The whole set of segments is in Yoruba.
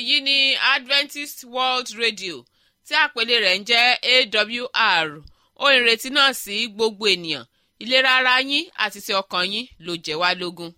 èyí ni adventist world radio tí àpèlé rẹ̀ ń jẹ́ awr ohun ìrètí náà sí gbogbo ènìyàn ìlera ara yín àti ti ọkàn yín ló jẹ́ wá lógún.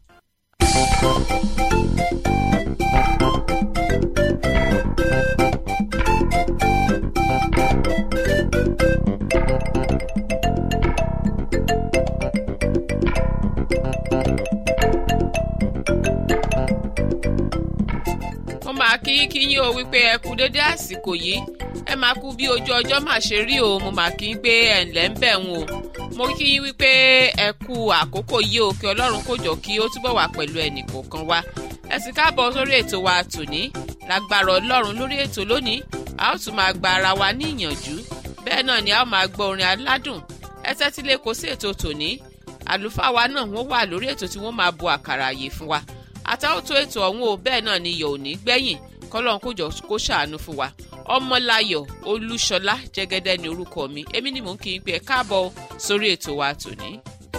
mo máa kí kí yín o wípé ẹ kú dédé àsìkò yìí ẹ máa kú bí ojú ọjọ́ mà ṣe rí o mo máa kí yín pé ẹ ǹlẹ́ ń bẹ̀ ń o mo kí yín wípé ẹ kú àkókò yìí o kí ọlọ́run kó jọ kí ó túbọ̀ wà pẹ̀lú ẹnì kọ̀ọ̀kan wa ẹ sì káàbọ̀ sórí ètò wa tòní lágbára ọlọ́run lórí ètò lónìí a ó tún máa gba ara wa ní ìyànjú bẹ́ẹ̀ náà ni a ó máa gbọ́ orin aládùn ẹ tẹ́tí lé kó sí ètò tòní àlùfáà wa náà wọ́n wà lórí ètò tí wọ́n máa bu àkàrà àyè fún wa àtàwọ̀tò ètò ọ̀hún o bẹ́ẹ̀ náà ni yọ̀ ò ní gbẹ̀yìn kọ́lọ́n kó jọ kó ṣàánú fún wa ọmọláyọ̀ olúṣọlá jẹ́gẹ́dẹ́ ni orúkọ mi èmi ni mò ń kí n pé ẹ káàbọ̀ sórí ètò wa tòní.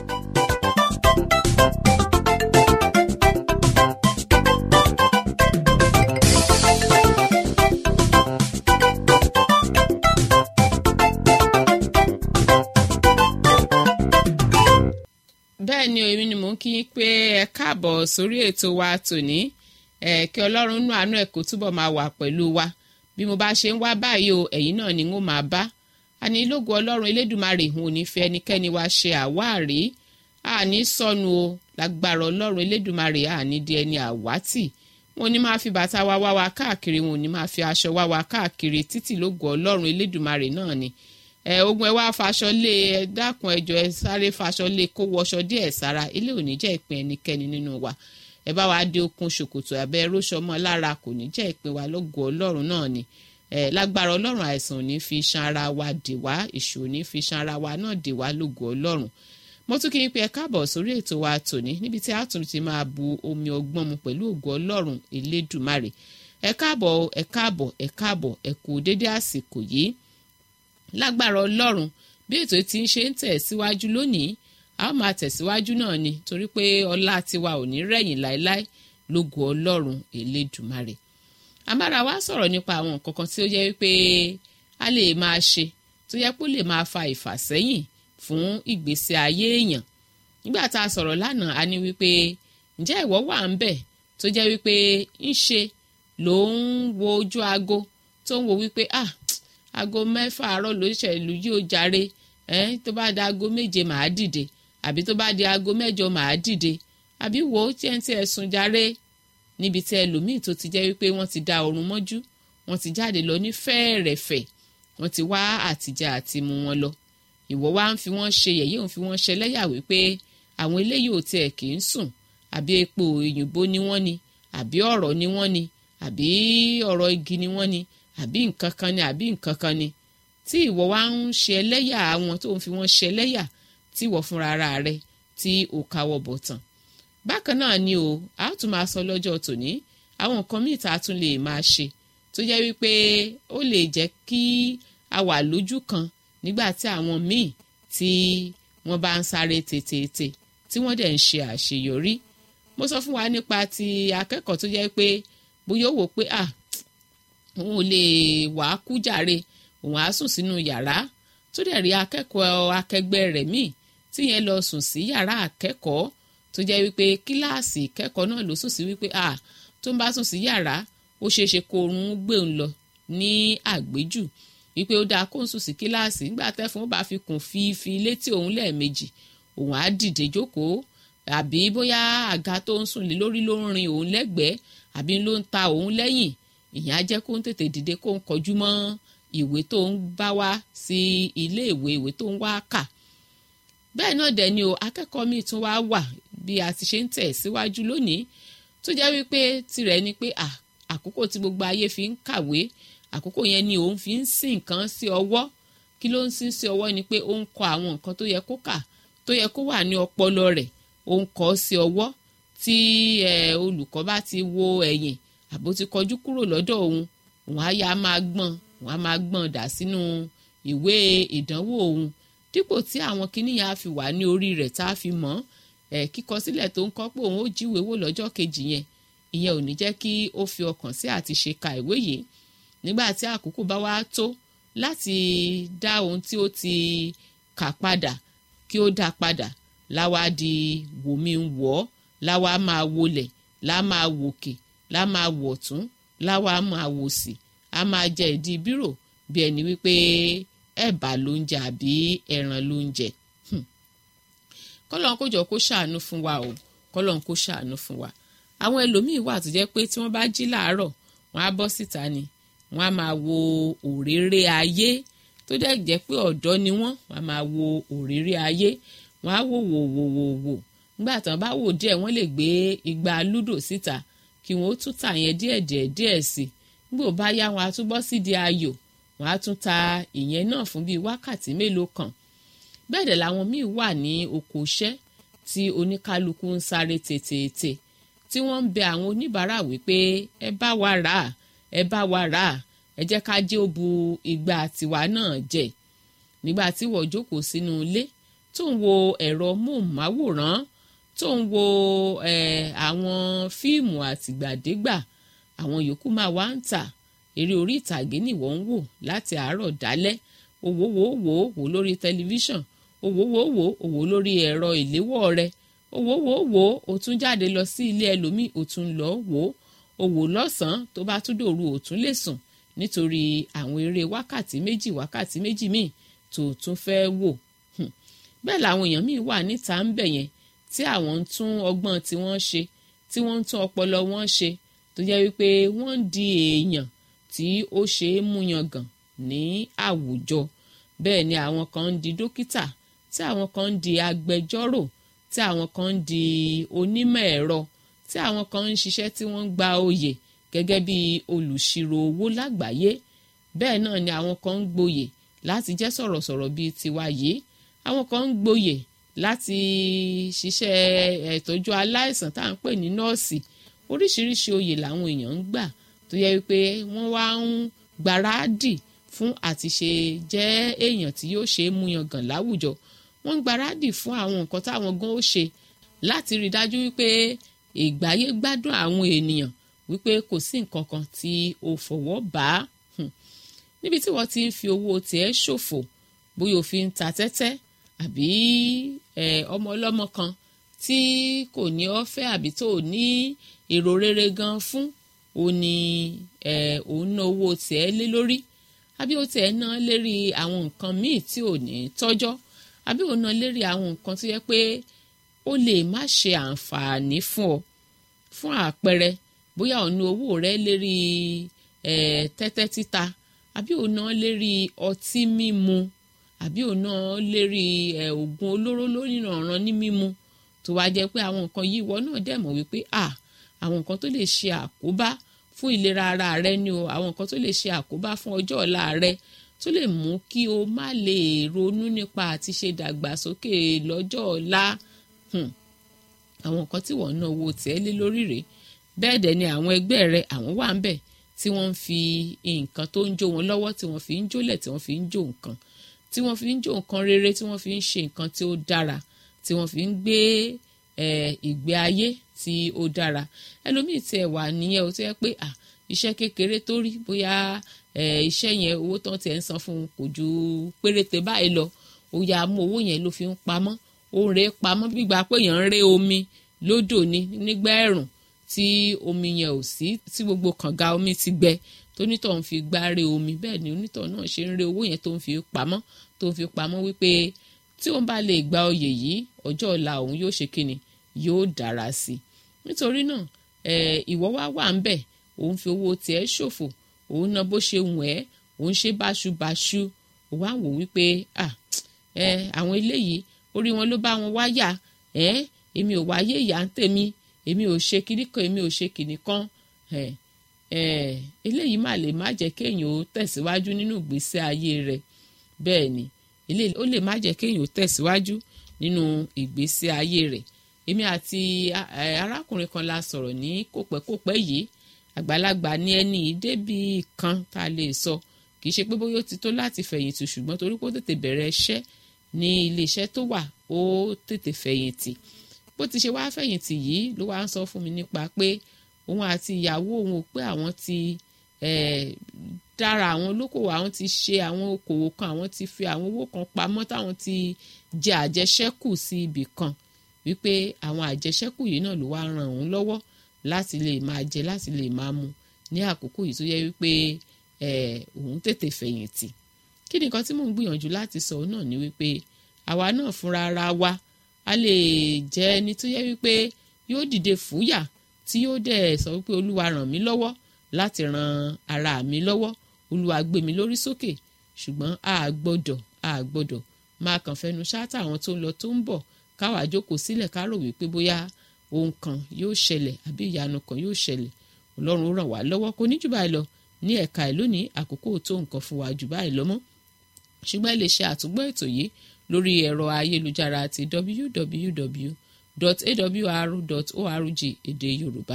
bẹ́ẹ̀ ni èmi ni mò ń kí yín pé ẹ káàbọ̀ sórí ètò wa tòní ẹ kí ọlọ́run nú àánú ẹ̀ kó túbọ̀ máa wà pẹ̀lú wa bí mo bá ṣe ń wá báyìí o ẹ̀yin náà ni n ó máa bá àní lógo ọlọ́run elédùnmarè ìhun òní fi ẹnikẹ́ni wá ṣe àwáàrí àní sọnù o lágbára ọlọ́run elédùnmarè àní di ẹni àwátì wọn ò ní máa fi bàtà wa wá wa káàkiri wọn ò ní máa fi aṣọ wá wa káàkiri títí lógo ọlọ́run elédùnmarè náà ni ẹ ogun ẹ wá faṣọ lé ẹ dákun ẹjọ ẹ sáré faṣọ lé kó wọṣọ díẹ̀ sára ilé ò ní jẹ́ ìpín ẹnikẹ́ni nínú wa ẹ bá wa dé okun ṣòkòtò abẹ róṣọ mọ́ lára kò ní jẹ́ ìpín wa lógo Ọlọ́run náà ni ẹ lágbára Ọlọ́run àìsàn ò ní fi iṣan ara wa dè wá èṣù ò ní fi iṣan ara wa náà dè wá lógo Ọlọ́run mo tún kí n pe ẹ káàbọ̀ sórí ètò wa tòní níbi tí a tún ti máa bu omi ọgbọ́n mu pẹ̀lú ògo Ọlọ́run Elédùmarè ẹ káàbọ̀ ẹ káàbọ̀ ẹ káàbọ̀ ẹ kú dédé àsìkò yìí lágbára ọlọ́run bí ètò tí ń ṣe ń tẹ̀ síwájú lónìí a ó máa tẹ̀síwájú náà ni torí pé ọlá tiwa ò ní rẹ̀yìn láéláé lógo ọlọ́run elédùmarè amára wa sọ̀rọ̀ nípa àwọn nǹkan kan tí ó yẹ wípé a lè máa ṣe tó yẹ kó lè máa fa ìfàsẹ́yìn fún ìgbésí ayé èèyàn nígbà tá a sọ̀rọ̀ lánàá a ní wípé ǹjẹ́ ìwọ wà ń bẹ̀ tó jẹ́ wípé ń ṣe ló ń wo ojú aago tó ń wo wípé ah aago mẹ́fà àárọ̀ ló ṣe ìlú yìí ó jàre ẹ́n tó bá di aago méje màá dìde àbí tó bá di aago mẹ́jọ màá dìde àbí wò ó tí ẹ̀ ń tí ẹ̀ sùn jàre níbi tí ẹlòmíì tó ti jẹ́ wípé wọ́n ti da oorun mọ́jú wọ́n ti jáde lọ ní fẹ́ẹ̀rẹ̀fẹ̀ wọ́n ti wá àtijọ́ àti mu wọn lọ ìwọ wá ń fi wọ́n ṣe yẹ̀yẹ́ òun fi wọ́n ṣe lẹ́yà wípé àwọn eléyìí ò tiẹ̀ kì í sùn àbí epo òyìnbó ni wọ́n ni àbí ọ̀rọ̀ ni wọ́n ni àbí ọ̀rọ̀ igi ni wọ́n ni àbí nǹkan kan ni àbí nǹkan kan ni tí ìwọ wá ń ṣe ẹlẹ́yà àwọn tó ń fi wọ́n ṣe ẹlẹ́yà tí ìwọ fúnra ara rẹ tí ò káwọ́ bọ̀ tán. bákan náà ni o a tún máa sọ lọ́jọ́ tòní àwọn nǹkan míì tá a tún lè máa ṣe tó jẹ́ wípé ó lè jẹ́ kí a wà lójú kan nígbà tí àwọn míì tí wọ́n bá ń sáré tètè tí wọ́n dẹ̀ ń ṣe àṣeyọrí. mo sọ fún wa nípa ti akẹ́kọ̀ọ́ tó jẹ́ pé bóyá ó wò pé ah òun ò lè wà á kú jàre òun á sùn sínú yàrá tó dẹ̀ rí akẹ́kọ̀ọ́ akẹgbẹ́ rẹ̀ míì tí yẹn lọ sùn sí yàrá akẹ́kọ̀ọ́ tó jẹ́ wípé kíláàsì ìkẹ́kọ̀ọ́ náà ló sùn sí wípé à tó ń bá sùn sí yàrá ó ṣeé ṣe kó oorun gbé òun lọ ní àgbéjù wípé ó dáa kó ń sùn sí kíláàsì nígbà tẹ́fún ó bá fi kùn fífi létí òun lẹ́ẹ̀mejì òun á dìde jókòó àbí bóyá àga tó ń sùn lé lórí ló ń rin òun lẹ́gbẹ̀ẹ́ àbí ló ń ta òun lẹ́yìn ìyẹn á jẹ́ kó ń tètè dìde kó ń kọjú mọ́ ìwé tó ń bá wá sí ilé ìwé ìwé tó ń wá kà bẹ́ẹ̀ náà dẹ̀ ni o akẹ́kọ̀ọ́ míì tún wá wà bí a ti ṣe ń tẹ̀ síwájú lónìí tó jẹ́ wípé tirẹ̀ ni pé àkókò tí gbogbo ayé fi ń kàwé àkókò yẹn ni òun fi ń sin nǹkan sí ọwọ́ kí ló ń sin sí ọwọ́ ni pé ó ń kọ àwọn nǹkan tó yẹ kó kà tó yẹ kó wà ní ọpọlọ rẹ̀ ó ń kọ sí ọwọ́ tí olùkọ́ bá ti wo ẹ̀yìn àbó ti kọjú kúrò lọ́dọ̀ òun òun á yá máa gbọ́n òun á máa gbọ́n dà sínú ìwé ìdánwò òun dípò tí àwọn kìnìyàn á fi wà ní orí rẹ̀ tá a fi mọ̀ ẹ̀ kíkọ sílẹ̀ tó ń kọ́ pé òun ó jíwèé wò lọ́jọ́ kejì yẹn ìyẹn ò ní jẹ́ kí ó fi ọkàn sí àti ṣe ka ìwé yìí nígbà tí àkókò bá wá tó láti dá ohun tí ó ti kà padà kí ó dá padà láwa di wòmí ń wọ̀ ọ́ láwa máa wọlẹ̀ lá máa wòkè lá máa wọ̀tún láwa máa wòsì á máa jẹ ìdí bírò bí ẹni wípé ẹ̀bà ló ń jẹ àbí ẹran ló ń jẹ kọ́lọ́n kó jọ kó ṣàánú fún wa o kọ́lọ́n kó ṣàánú fún wa àwọn ẹlòmíín wà tó jẹ́ pé tí wọ́n bá jí làárọ̀ wọ́n á bọ́ síta ni wọ́n á máa wo òréré ayé tó dẹ̀ jẹ́ pé ọ̀dọ́ ni wọ́n wọ́n á máa wo òréré ayé wọ́n á wò wò wò wò wò nígbà tán bá wò díẹ̀ wọ́n lè gbé igba lúdò síta kí wọ́n ó tún tà yẹn díẹ̀ díẹ̀ díẹ̀ sí nígbà ó bá yá wọn á tún bọ́ sídìí ayò wọ́n á tún ta ìyẹn náà fún bíi wákàtí mélòó kan bẹ́ẹ̀ dẹ̀ làwọn míì wà ní oko iṣẹ́ tí oníkálukú ń sáré tètè tí wọ́n ń bẹ àwọn oníbàárà wípé ẹ bá wa rà á ẹ bá wa rà á ẹ jẹ́ ká jẹ́ ó bu igba tiwa náà jẹ nígbà tí wọ́n jókòó sínú ilé tó ń wo ẹ̀rọ móhùnmáwòrán tó ń wo àwọn fíìmù àtìgbàdégbà àwọn yòókù máa wá ń tà eré orí ìtàgé nìwọ ń wò láti àárọ̀ dálẹ́ owó wò wò wò lórí tẹlifíṣàn owó wò wò wò lórí ẹ̀rọ ìléwọ́ rẹ owó wò wò ó tún jáde lọ sí ilé ẹlòmíì ó tún lọ wò ó wò lọ́sàn-án tó bá tún dòru ó tún lè sùn nítorí àwọn eré wákàtí méjì wákàtí méjì míì tó tún fẹ́ wò bẹ́ẹ̀ làwọn èèyàn míì wà níta ń bẹ̀ yẹn tí àwọn ń tún ọgbọ́n tí wọ́n ṣe tí wọ́n ń tún ọpọlọ wọn ṣe tó jẹ́ wípé wọ́n ń di èèyàn tí ó ṣe é múyangàn ní àwùjọ bẹ́ẹ̀ ni àwọn kan ń di dókítà tí àwọn kan ń di agbẹjọ́rò tí àwọn kan ń di onímọ̀ ẹ̀rọ tí àwọn kan ń ṣiṣẹ́ tí wọ́n ń gba oyè gẹ́gẹ́ bí olùṣirò owó lágbàáyé bẹ́ẹ̀ náà ni àwọn kan ń gboyè láti jẹ́ sọ̀rọ̀sọ̀rọ̀ bíi tiwa yìí àwọn kan ń gboyè láti ṣiṣẹ́ ìtọ́jú aláìsàn tá à ń pè ní nọ́ọ̀sì oríṣiríṣi oyè làwọn èèyàn ń gbà tó yẹ wípé wọ́n wá ń gbáradì fún àti ṣe jẹ́ èèyàn tí yóò ṣe é múyangàn láwùjọ wọ́n ń gbáradì fún àwọn nǹkan táwọn gan ó ṣe láti rí i dájú wípé ìgbáyé gbádùn àwọn ènìyàn wípé kò sí nǹkan kan tí o fọwọ́ bá níbi tí wọ́n ti ń fi owó tiẹ̀ ṣòfò bóyá o fi ń ta tẹ́tẹ́ àbí ọmọ ọlọ́mọ kan tí kò ní ọ́fẹ́ àbí tó ní èrò rere gan fún ó ní òun ná owó tiẹ̀ lé lórí àbí ó tiẹ̀ ná lérí àwọn nǹkan míì tí ò ní tọ́jọ́ àbí òun ná lérí àwọn nǹkan tó yẹ pé ó lè má ṣe àǹfààní fún ọ fún àpẹẹrẹ bóyá òun ná owó rẹ lérí tẹ́tẹ́ títa àbí òun ná lérí ọtí mímu àbí òun ná lérí oògùn olóró lóníranran ní mímu tó wá jẹ́ pé àwọn nǹkan yìí ìwọ náà dẹ̀ mọ̀ wípé ah àwọn nǹkan tó lè ṣe àkóbá fún ìlera ara rẹ ni o àwọn nǹkan tó lè ṣe àkóbá fún ọjọ́ ọ̀la rẹ tó lè mú kí o má lè ronú nípa àti ṣe dàgbàsókè lọ́jọ́ ọ̀la àwọn nǹkan tí wọ́n ń ná owó tẹ́ lé lórí rèé bẹ́ẹ̀ dẹ̀ ni àwọn ẹgbẹ́ rẹ àwọn wà ń bẹ̀ tí wọ́n ń fi nǹkan tó ń jó wọn lọ́wọ́ tí wọ́n fi ń jólẹ̀ tí wọ́n fi ń jó nǹkan tí wọ́n fi ń jó nǹkan rere tí wọ́n fi ń ṣe nǹkan tí ó dára tí wọ́n fi ń gbé ìgbé ayé tí ó dára ẹlòmíì tí ẹ wà nìyẹn o tí ẹ pé ah iṣẹ́ kékeré tó rí bóyá iṣẹ́ yẹn owó tán tiẹ̀ ń san fún un kò ju péréte báyìí lọ ó yá mú owó yẹn ló fi ń pamọ́ ó ń rè é pamọ́ gbígbà pé èèyàn ń ré omi lódò ní nígbà ẹ̀rùn tí omi yẹn ò sí tí gbogbo kànga omi ti gbẹ tónítọ̀ ń fi gbá ré omi bẹ́ẹ̀ ni onítọ̀ náà ṣe ń ré owó yẹn tó ń fi pamọ́ tó ń fi pamọ́ wípé tí òun bá lè gba oyè yìí ọjọ́ ọ̀la òun yóò ṣe kíni yóò dára sí i nítorí náà ìwọ wá wà ń bẹ̀ òun fi owó tiẹ̀ ṣòfò òun ná bó ṣe wù ẹ́ òun ṣe báṣubàṣu òun á wò wípé àwọn eléyìí orí wọn ló bá wọn wáyà èmi ò wáyé ìyá ń tèmi èmi ò ṣe kinní kan èmi ò ṣe kinní kan eléyìí má lè má jẹ́ kéèyàn ó tẹ̀síwájú nínú ìgbésí ayé rẹ̀ bẹ́ẹ̀ ni eléyìí ó lè má jẹ́ kéèyàn ó tẹ̀síwájú nínú ìgbésí ayé rẹ̀ èmi àti arákùnrin kan la sọ̀rọ̀ ní kòpẹ́kòpẹ́ yìí àgbàlagbà ní ẹni débi kan tá a lè sọ kì í ṣe pé bóyá ó ti tó láti fẹ̀yìntì ṣùgbọ́n torí pé ó tètè bẹ̀rẹ̀ iṣẹ́ ní iléeṣẹ́ tó wà ó tètè fẹ̀yìntì bó ti ṣe wá fẹ̀yìntì yìí ló wá ń sọ fún mi nípa pé òun àti ìyàwó òun ò pé àwọn ti dára àwọn olókòwò àwọn ti ṣe àwọn okòwò kan àwọn ti fi àwọn owó kan pamọ́ táwọn ti jẹ àjẹṣẹ́kù sí ibì kan wípé àwọn àjẹṣẹ́kù yìí náà ló wá ran òun lọ́wọ́ láti lè máa jẹ láti lè máa mu ní àkókò yìí tó yẹ wípé òun tètè fẹ̀yìntì kí ni nǹkan tí mò ń gbìyànjú láti sọ náà ni wípé àwa náà fúnra ara wa a lè jẹ́ ẹni tó yẹ wípé yóò dìde fúyà tí yóò dẹ̀ sọ wípé olúwa ràn mí lọ́wọ́ láti ran ara mi lọ́wọ́ olúwa gbé mi lórí sókè ṣùgbọ́n a gbọ́dọ̀ a gbọ́dọ̀ máa kàn fẹnu ṣáátà àwọn tó ń lọ tó ń bọ̀ káwa jókòó sílẹ̀ ká rò wípé bóyá ohun kan yóò ṣẹlẹ̀ àbí ìyanu kan yóò ṣẹlẹ̀ ọlọ́run ó ràn wá lọ́wọ́ kò ní jù báyìí lọ ní ẹ̀ka ẹ̀ lónìí àkókò tó nǹkan fún wa jù báyìí lọ mọ́ ṣùgbọ́n ẹ lè ṣe àtúgbọ́ ètò yìí lórí ẹ̀rọ ayélujára ti www.awr.org èdè yorùbá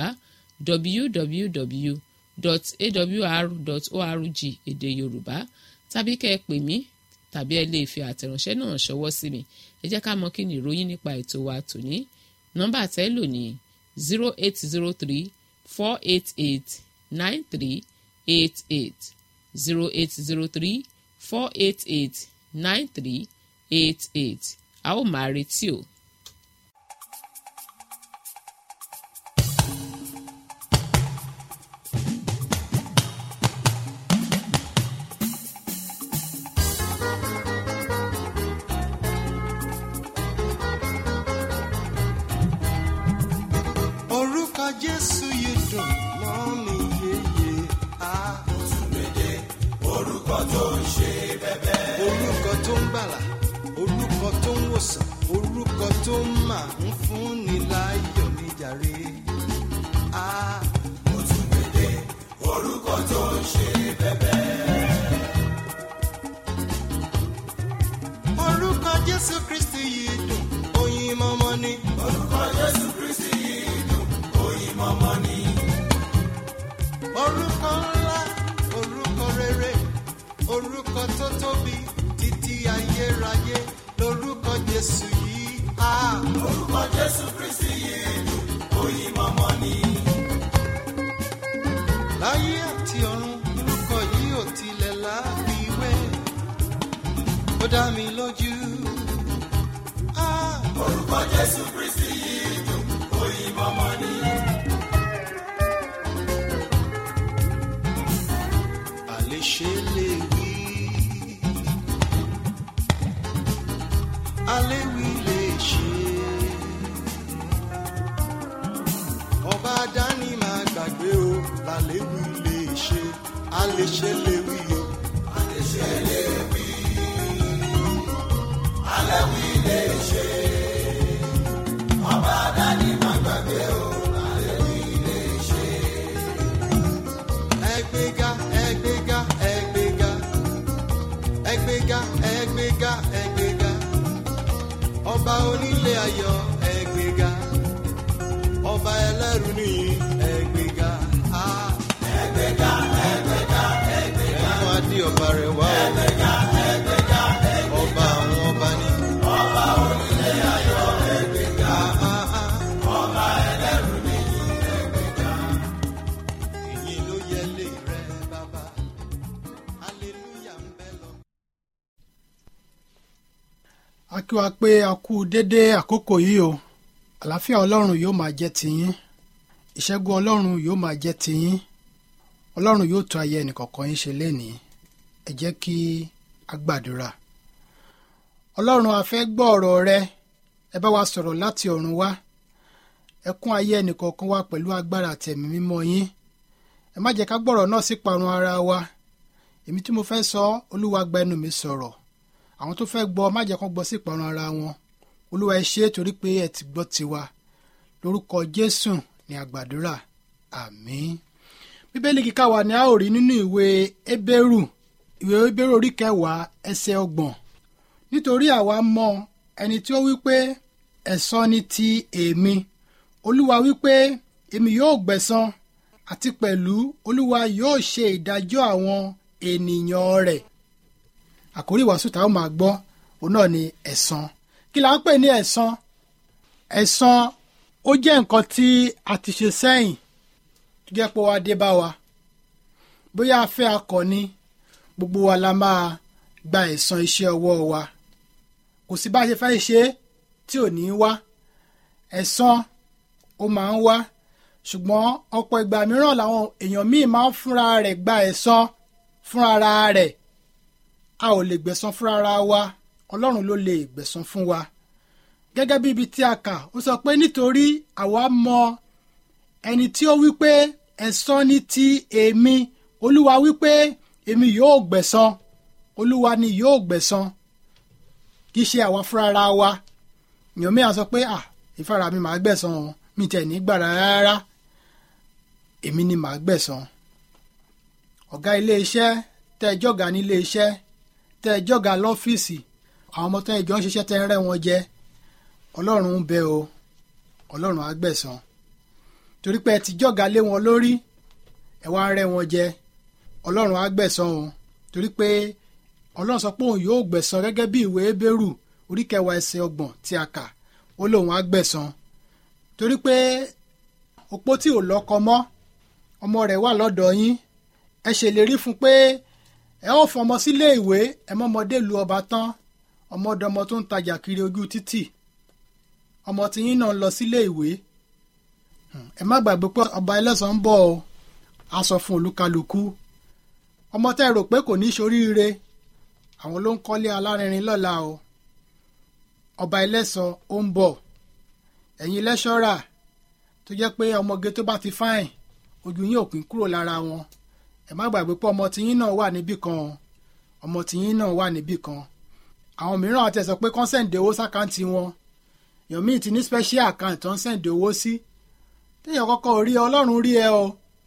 www.awr.org èdè yorùbá tàbí kẹ́ ẹ pè mí tàbí ẹ lè fi àtẹ̀ránṣẹ́ náà ṣọwọ́ sí mi ẹ jẹ́ ká mọ̀ kí ni ìròyìn nípa ètò wa tòní nọ́mbà tẹ́ lò ní zero eight zero three four eight eight nine three eight eight zero eight zero three four eight eight nine three eight eight a ó máa retí o. orúkọ jésù yìí dùn mọ́ mi yéye á. orúkọ tó ń ṣe bẹ́bẹ́. orúkọ tó ń gbàlà orúkọ tó ń wòsàn orúkọ tó ń mà ń fúnni láyọ̀ níjàre. á. mo tún gbèdé orúkọ tó ń ṣe bẹ́bẹ́. orúkọ jésù kristi yìí dùn oyin mọ́mọ́ ni. orúkọ jésù kristi yìí dùn oyin mọ́mọ́ ni. orúkọ ńlá orúkọ rere orúkọ tó tóbi títí ayérayé lórúkọ jésù yìí. á. orúkọ jésù kristi yìí dùn oyin mọ́mọ́ ni. láyé àti ọ̀run orúkọ yìí ò tilẹ̀ láfiwé ó dá mi lójú. Ah, orúkọ jésù kristi yìí dùn oyin mọ́mọ́ ni. àléṣe lè wí aléwì lè ṣe ọba dání máa gbàgbé o làléwì lè ṣe àléṣe lè wí o. àlèṣe lè wí alẹ́wì lè ṣe. ọba dání má gbàgbé o alẹ́wì lè ṣe. ẹgbẹ́gá ẹgbẹ́gá ẹgbẹ́gá ẹgbẹ́gá ẹgbẹ́gá ẹgbẹ́gá ọba onílé ayọ̀ ẹgbẹ́gá ọba ẹlẹ́rù nìyí ẹgbẹ́gá á. ẹgbẹ́gá ẹgbẹ́gá ẹgbẹ́gá ẹnu adé ọba rẹ̀ wá o ẹgbẹ́gá ẹgbẹ́gá ọba àwọn ọba ní. ọba onílé ayọ̀ ẹgbẹ́gá Á, á, á. ọba ẹlẹ́rù nìyí ẹgbẹ́gá. èyí ló yẹ lé rẹ bàbá hallelujah ń bẹ lọ. a kí wa pé a kú dédé àkókò yìí o àlàáfíà ọlọ́run yóò máa jẹ́ tiyín ìṣẹ́gun ọlọ́run yóò máa jẹ́ tiyín ọlọ́run yóò tún ayé ẹnìkọ̀ọ̀kan yín ṣe lénìí ẹ jẹ́ kí a gbàdúrà ọlọ́run a fẹ́ gbọ́ ọ̀rọ̀ rẹ ẹ bá wa sọ̀rọ̀ láti ọ̀run wá ẹ kún ayé ẹnìkọ̀ọ̀kan wa pẹ̀lú agbára àtẹ̀mí mímọ́ yín ẹ má jẹ́ ká gbọ́rọ̀ náà sí parun ara wa èmi tí mo fẹ́ sọ olúwa gba ẹnu mi sọ̀rọ̀ àwọn tó fẹ́ gbọ́ má jẹ́ kán gbọ́ sí ìparun ara wọn olúwa ẹ ṣe é torí pé ẹ ti gbọ́ tiwa lórúkọ jésù ní àgbàdúrà àmín bíbélì kíkà wa ni a ó rí nínú ìwé hébérù ìwé hébérù orí kẹwàá ẹsẹ̀ ọgbọ̀n nítorí àwa mọ ẹni tí ó wí pé ẹ̀san ni ti èmi olúwa wí pé èmi yóò gbẹ̀san àti pẹ̀lú olúwa yóò ṣe ìdájọ́ àwọn ènìyàn rẹ̀ àkórí ìwàásù táwọn máa gbọ́ òun náà ni ẹ̀san kí la ń pè ní ẹ̀san ẹ̀san ó jẹ́ nǹkan tí a ti ṣe sẹ́yìn tó jẹ́ pé wá dé bá wa bóyá a fẹ́ akọni gbogbo wa la máa gba ẹ̀san iṣẹ́ ọwọ́ wa kò sí bá a ṣe fẹ́ ṣe é tí ò ní í wá ẹ̀san ó máa ń wá ṣùgbọ́n ọ̀pọ̀ ìgbà mìíràn làwọn èèyàn míì máa ń fúnra rẹ̀ gba ẹ̀san fúnra rẹ̀ a ò lè gbẹ̀san fúnra wa ọlọ́run ló lè gbẹ̀san fún wa gẹ́gẹ́ bí ibi tí a kà ó sọ pé nítorí àwa mọ ẹni tí ó wí pé ẹ̀san ni ti èmi olúwa wí pé èmi yóò gbẹ̀san olúwa ni yóò gbẹ̀san kì í ṣe àwa fúnra wa èèyàn mi à sọ pé à ìfara mi màá gbẹ̀san o mi tẹ̀ ní gbàrà rárá èmi ni màá gbẹ̀san ọ̀gá ilé iṣẹ́ tẹ́ ẹ jọ̀gá ní ilé iṣẹ́ tẹ́ ẹ jọ̀gá lọ́fíìsì àwọn ọmọ tẹ́ ẹ jọ ń ṣiṣẹ́ tẹ́ ẹ rẹ́ wọn jẹ ọlọ́run ń bẹ o ọlọ́run á gbẹ̀san torí pé ẹ ti jọ̀gá lé wọn lórí ẹ wá ń rẹ́ wọn jẹ ọlọ́run á gbẹ̀san o torí pé ọlọ́run sọ pé òun yóò gbẹ̀san gẹ́gẹ́ bí ìwé Hébérù orí kẹwàá ẹsẹ̀ ọgbọ̀n tí a kà ó lóun á gbẹ̀san torí pé opó tí ò lọ́kọ mọ́ ọmọ rẹ̀ wà lọ́dọ̀ yín ẹ ṣèlérí fún pé ẹ ó fọmọ sílé ìwé ẹ mọ́mọdé lu ọba tán ọmọdọmọ tó ń tajà kiri ojú títì ọmọ tiyín náà ń lọ sílé ìwé ẹ má gbàgbé pé ọba ẹlẹ́sàn ń bọ̀ o a sọ fún olúkálukú ọmọ tẹ́ ẹ rò pé kò ní ṣoríire àwọn ló ń kọ́lé alárinrin lọ́la o ọba ẹlẹ́sàn ó ń bọ̀ ẹ̀yin lẹ́ṣọ́rà tó jẹ́ pé ọmọge tó bá ti fáìn ojú yín ò pín kúrò lára wọn ẹ má gbàgbé pé ọmọ tiyín náà wà níbì kan ọmọ tiyín náà wà níbì kan àwọn mìíràn àti ẹ̀ sọ pé kán sẹ̀ǹdẹ̀ owó sákàǹtì wọn èèyàn míì ti ní special account tó ń sẹ̀ǹdẹ̀ owó sí téèyàn kọ́kọ́ rí ẹ ọlọ́run rí ẹ o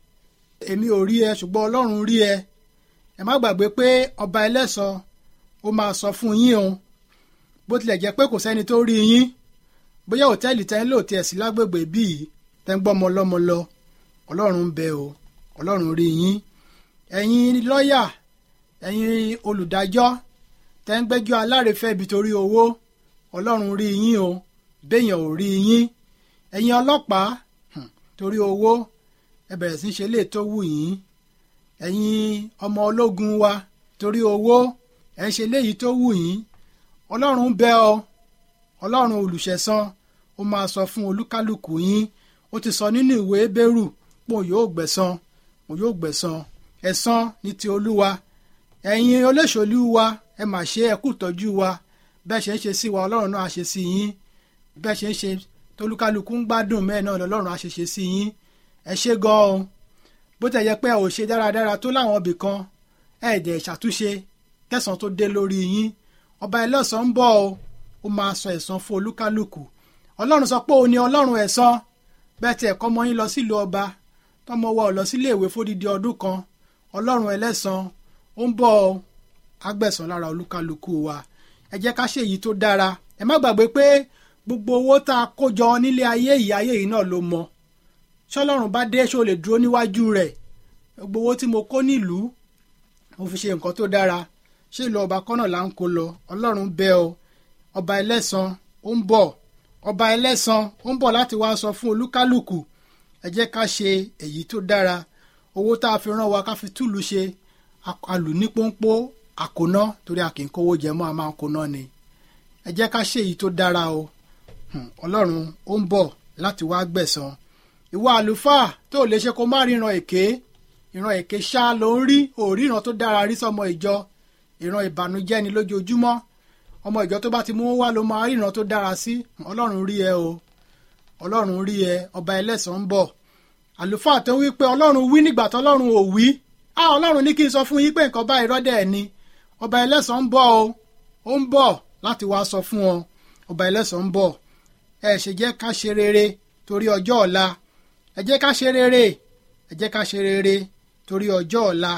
èmi ò rí ẹ ṣùgbọ́n ọlọ́run rí ẹ ẹ má gbàgbé pé ọba ẹlẹ́san ó máa sọ fún yín o bó tilẹ̀ jẹ́ pé kò sẹ́ni tó rí yín bóyá òtẹ́ẹ̀lì tẹ́ ń lò tiẹ̀ sí lágbègbè bíi tẹ́ ń gbọ́mọ lọ́mọ lọ ọlọ́run ń bẹ o ọlọ́run rí yín ẹ̀yin lọ́ọ̀yà ẹ̀yin olùdájọ́ tẹ́ ń gbẹ́jọ́ alárèéfẹ́ ibi torí owó ọlọ́run rí yín o béèyàn ò rí yín ẹ̀yin ọlọ́pàá torí owó ẹ bẹ̀rẹ̀ sí í ṣe lè tó wù yín ẹ̀yin ọmọ ológun wa torí owó ẹ ń ṣe léyìí tó wù yín ọlọ́run ń bẹ ọ ọlọ́run olùṣẹ̀san ó máa sọ fún olúkálùkù yín ó ti sọ nínú ìwé Hébérù pé òun yóò gbẹ̀san òun yóò gbẹ̀san ẹ̀san ní ti olúwa ẹ̀yin olóṣèlú wa ẹ mà ṣe ẹ kú tọ́jú wa bẹ́ẹ̀ ṣe ń ṣe sí wa ọlọ́run náà á ṣe sí yín bẹ́ẹ̀ ṣe ń ṣe tolúkálukú ń gbádùn mẹ́ẹ̀ náà lọ́lọ́run á ṣe ṣe sí yín ẹ ṣe gan-an bó tẹ̀ yẹ pé ẹ ò ṣe dáradára tó láwọn ibì kan ẹ dẹ̀ ṣàtúnṣe kẹsàn tó dé lórí yín ọba ẹlẹ́san ń bọ̀ o ó máa sọ ẹ̀san fún olúkálùkù ọlọ́run sọ pé òun ni ọlọ́run ẹ̀san bẹ́ẹ̀ tí ẹ̀kọ́ ọmọ yín lọ sílùú ọba tọmọ wa ò lọ sílé ìwé fódìdí ọdún kan ọlọ́run ẹlẹ́san ó ń bọ̀ o agbẹ̀san lára olúkálùkù wa ẹ jẹ́ ká ṣe èyí tó dára ẹ má gbàgbé pé gbogbo owó tá a kó jọ nílé ayé yìí ayé yìí náà ló mọ ṣọlọ́run bá dé ṣó lè dúró níwájú rẹ̀ gbogbo owó tí mo kó nílùú mo fi ṣe nǹkan tó dára ṣé ìlú ọba kọ́nà là ń kó lọ ọlọ́run bẹ̀ ọ́ ọba ẹlẹ́san ó ń bọ̀ ọba ẹlẹ́san ó ń bọ̀ láti wá sọ fún olúkálùkù ẹ jẹ́ ká ṣe èyí tó dára owó tá a fi rán wa ká fi túlù ṣe alù ní pọ́npọ́ àkóná torí a kì í kówó jẹ mọ́ a máa ń kóná ni ẹ jẹ́ ká ṣe èyí tó dára o ọlọ́run ó ń bọ̀ láti wá gbẹ̀san ìwọ àlùfáà tó lè ṣe kó má ríran èké ìran èké ṣá ló ń rí òrí ìran tó dára rí sọmọ ìjọ ìran ìbànújẹ́ ni lójoojúmọ́ ọmọ ìjọ tó bá ti mú wá ló máa rí ìran tó dára sí ọlọ́run rí ẹ o ọlọ́run rí ẹ ọba ẹlẹ́san ń bọ̀ àlùfáà tó wí pé ọlọ́run wí nígbà tọ́lọ́run ò wí á ọlọ́run ní kí n sọ fún yín pé nǹkan bá irọ́dẹ̀ ẹ̀ ni ọba ẹlẹ́san ń bọ̀ o ó ń bọ̀ láti wá sọ fún ọ ọba ẹlẹ́san ń bọ̀ ẹ ṣe jẹ́ ká ṣe rere torí ọjọ́ ọ̀la ẹ jẹ́ ká ṣe rere ẹ jẹ́ ká ṣe rere torí ọjọ́ ọ̀la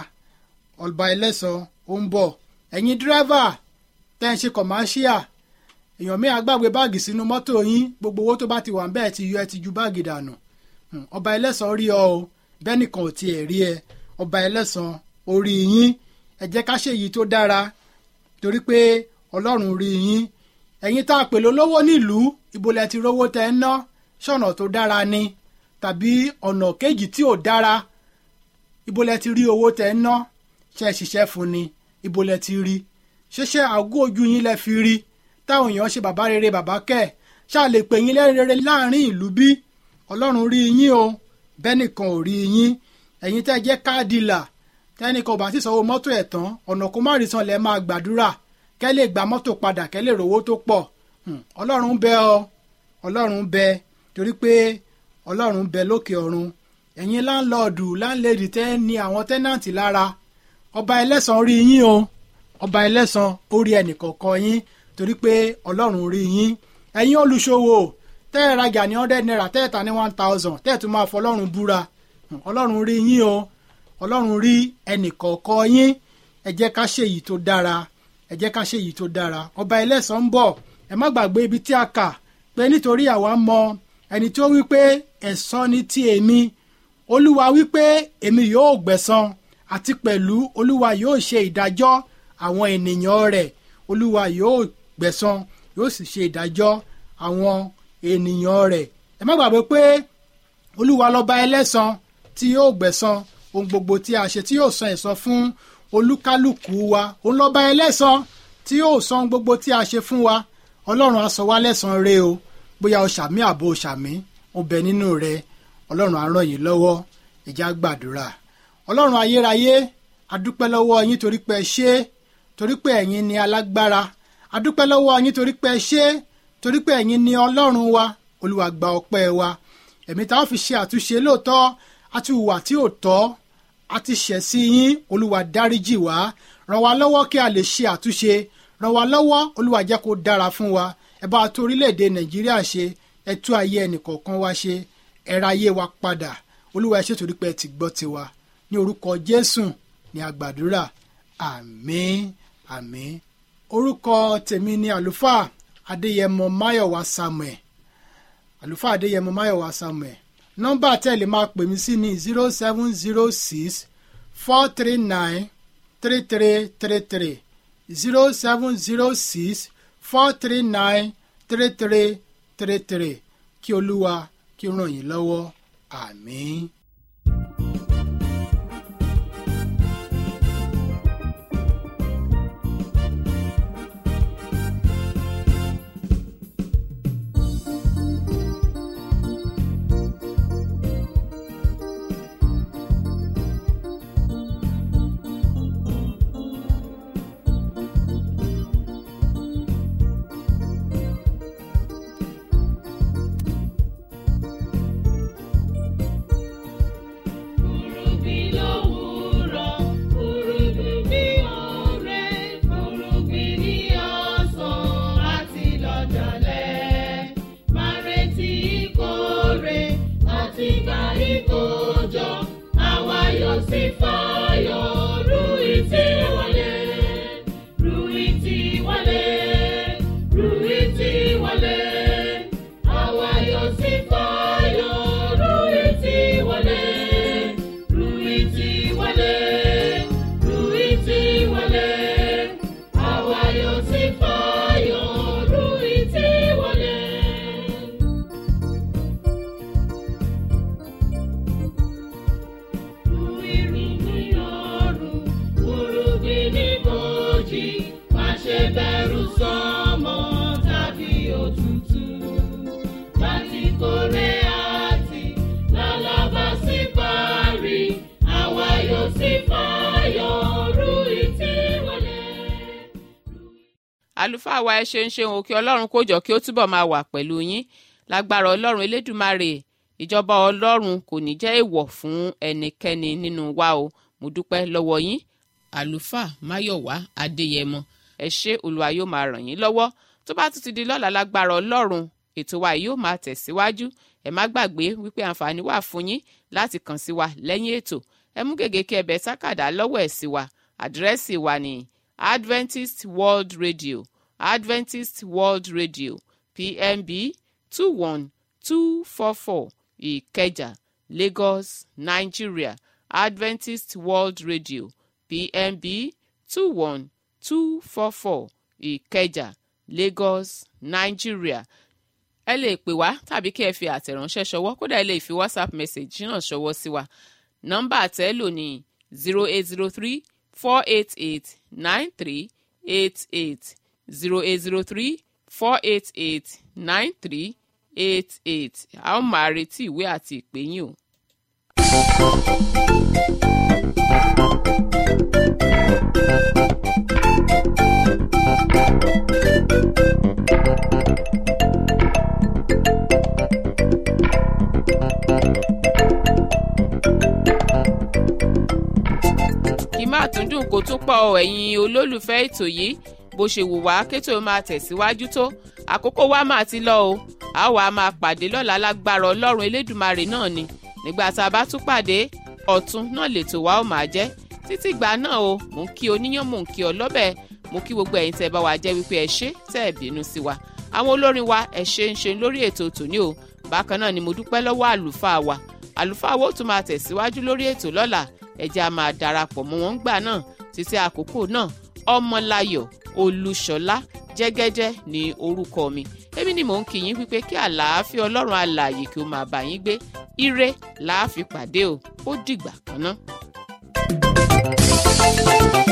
ọba ẹlẹ́san ó ń bọ̀ ẹ̀yin dírẹ́fà tẹ́ ń ṣe kọ̀máṣíà èèyàn mi àgbàgbé báàgì sínú mọ́tò yín gbogbo owó tó bá ti wà ń bẹ́ẹ̀ ti yọ ẹ ti ju báàgì dànù ọba ẹlẹ́san rí ọ o bẹ́ẹ̀ nìkan ò tiẹ̀ rí ẹ ọba ẹlẹ́san orí yín ẹ jẹ́ ká ṣe èyí tó dára torí pé ọlọ́run rí yín ẹ̀yin tá a pè lólówó nílùú ibo lẹ ti rówó tẹ́ ń ná ṣọ̀nà tó dára ni tàbí ọ̀nà kejì tí ò dára ibo lẹ ti rí owó tẹ ń ná ṣe é ṣiṣẹ́ fún ni ibo lẹ ti rí ṣẹṣẹ àgọ́ ojú yín lẹ fi rí táwọn èèyàn ṣe bàbá rere bàbá kẹ́ ṣáà lè pè yín lẹ́rìn rere láàrin ìlú bí ọlọ́run rí yín o bẹ́ẹ̀ nìkan ò rí yín ẹ̀yin tẹ́ jẹ́ káàdìlà tẹ́nìkan ò bá sì sanwó mọ́tò ẹ̀ tán ọ̀nà kó má rí san lẹ́ máa gbàdúrà kẹ́ lè gba mọ́tò padà kẹ́ lè rówó tó pọ̀ ọlọ́run bẹ ọ ọlọ́run bẹ torí pé ọlọ́run bẹ lókè ọ̀run ẹ̀yin láńlọ́ọ̀dù láńlẹ́dì tẹ́ ní àwọn tẹ́nàntì lára ọba ẹlẹ́san rí yín o ọba ẹlẹ́san ó rí ẹnìkọ̀ọ̀kan yín torí pé ọlọ́run rí yín ẹ̀yin olùṣòwò tẹ́ ẹ rajà ní hundred naira tẹ́ ẹ ta ní one thousand tẹ́ ẹ tún máa fọlọ́run búra ọlọ́run rí yín o ọlọ́run rí ẹnìkọ̀ọ̀kan yín ẹ jẹ́ ká ṣe èyí tó dára ẹ jẹ́ ká ṣe èyí tó dára ọba ẹlẹ́san ń bọ̀ ẹ má gbàgbé ibi tí a kà pé nítorí àwa mọ ẹni tó wí pé ẹ̀san ni ti èmi olúwa wí pé èmi yóò gbẹ̀san àti pẹ̀lú olúwa yóò ṣe ìdájọ́ àwọn ènìyàn rẹ̀ olúwa yóò gbẹ̀san yóò sì ṣe ìdájọ́ àwọn ènìyàn rẹ̀ ẹ má gbàgbé pé olúwa lọ́ba ẹlẹ́san tí yóò gbẹ̀san ohun gbogbo tí a ṣe tí yóò san ẹ̀san fún olúkálùkù wa òun lọ́ba ẹlẹ́san tí yóò san gbogbo tí a ṣe fún wa ọlọ́run á san wá lẹ́san rẹ o bóyá o ṣàmì àbò o ṣàmì o bẹ nínú rẹ ọlọ́run á ràn yín lọ́wọ́ ìjà gbàdúrà ọlọ́run ayérayé adúpẹ́ lọ́wọ́ yín torí pé ẹ ṣe torí pé ẹ̀yin ni alágbára adúpẹ́ lọ́wọ́ yín torí pé ẹ ṣe torí pé ẹ̀yin ni ọlọ́run wa olúwa gba ọpẹ́ wa ẹ̀mí táwọn fi ṣe àtúnṣe lóòótọ́ àti ìwà tí ò tọ́ àti ṣẹ̀ sí yín olúwa dáríjì wá ràn wá lọ́wọ́ kí a lè ṣe àtúnṣe ràn wá lọ́wọ́ olúwa jẹ́ kó dára fún wa ẹ bá tó orílẹ̀-èdè nàìjíríà ṣe ẹ tú ayé ẹnìkọ̀ọ̀kan wa ṣe ẹ ra ayé wa padà olúwa ẹ ṣé torí pé ẹ ti gbọ́ tiwa ní orúkọ jésù ní àgbàdúrà àmín àmín orúkọ tèmi ni àlùfáà adéyẹmọ máyọ̀wá samuel àlùfáà adéyẹmọ máyọ̀wá samuel nọ́mbà tẹ́lẹ̀ máa pè mí sí ní zero seven zero six four three nine three three three three zero seven zero six four three nine three three three three kí olúwa kí ó ràn yín lọ́wọ́ àmín. Furugbin lówùúrọ̀, furugbin bí ọ̀rẹ́, furugbin ní ọ̀sán àti lọ́jọ́lẹ̀. Máa retí ìkórè àti gba ìkójọ, àwa yóò sì fayọ̀ ru ìtì wọlé. Ru ìtì wọlé, ru ìtì wọlé. Àwa yóò sì fayọ̀ ru ìtì wọlé. Ruiti wale, Ruiti wale, àwa yóò sì fayọ̀, Ruiti wale. Irúgbìn ọ̀run, irúgbìn ní bòjì, má ṣe bẹ̀rù sọ́mọ tàbí òtútù. Láti kórè àti lálábà sí parí, àwa yóò sì fayọ̀, Ruiti wale. àlùfáà wa ẹ ṣeun ṣeun òkè ọlọ́run kó jọ kí ó túbọ̀ máa wà pẹ̀lú yín lágbára ọlọ́run elédùmarè ìjọba ọlọ́run kò ní jẹ́ èèwọ̀ fún ẹnikẹ́ni nínú wa o mo dúpẹ́ lọ́wọ́ yín àlùfáà máyọ̀wá adéyẹmọ ẹ ṣé olúwa yóò máa ràn yín lọ́wọ́ tó bá tún ti di lọ́la lágbára ọlọ́run ètò wa yóò máa tẹ̀síwájú ẹ má gbàgbé wípé àǹfààní wà fún yín láti kàn sí wa lẹ́yìn ètò ẹ mú gègé kí ẹ bẹ̀ sákàdá lọ́wọ́ ẹ̀ sí wa àdírẹ́sì wa ní adventist world radio adventist world radio pmb two one two four four ìkẹjà lagos nigeria adventist world radio pmb two one two four four ìkẹjà lagos nigeria ẹ lè pè wá tàbí kí ẹ fi àtẹ̀ránṣẹ́ ṣọwọ́ kódà ẹ lè fi whatsapp message náà ṣọwọ́ sí wa nọ́mbà àtẹ́ lò ní zero eight zero three four eight eight nine three eight eight zero eight zero three four eight eight nine three eight eight a ó máa retí ìwé àti ìpè yín o. kì í má tún dùn kó tún pọ̀ ọ, ẹ̀yin olólùfẹ́ ètò yìí bó ṣe wù wá kétò máa tẹ̀síwájú tó àkókò wa máa ti lọ o a wàá máa pàdé lọ́la lágbára ọlọ́run elédùmarè náà ni nígbà tá a bá tún pàdé ọ̀tún náà lètò wa ó máa jẹ́ títí ìgbà náà o mò ń kí oníyàn mò ń kí ọ lọ́bẹ̀ mo kí gbogbo ẹ̀yin tẹ́ bá wa jẹ́ wípé ẹ ṣé tẹ́ ẹ bínú sí wa àwọn olórin wa ẹ ṣe ń ṣe lórí ètò tòní o bákan náà ni mo dúpẹ́ lọ́wọ́ àlùfáà wa àlùfáà wo tún máa tẹ̀síwájú lórí ètò lọ́la ẹ jẹ́ a máa darapọ̀ mọ́ wọn gbà náà títí àkókò náà ọmọláyọ̀ olúṣọlá jẹ́gẹ́jẹ́ ní orúkọ mi èmi ni mò ń kí yín wípé kí àlàáfíà ọlọ́run alààyè kí ó máa bá yín gbé ire làá fi pàdé o ó dìgbà kan náà.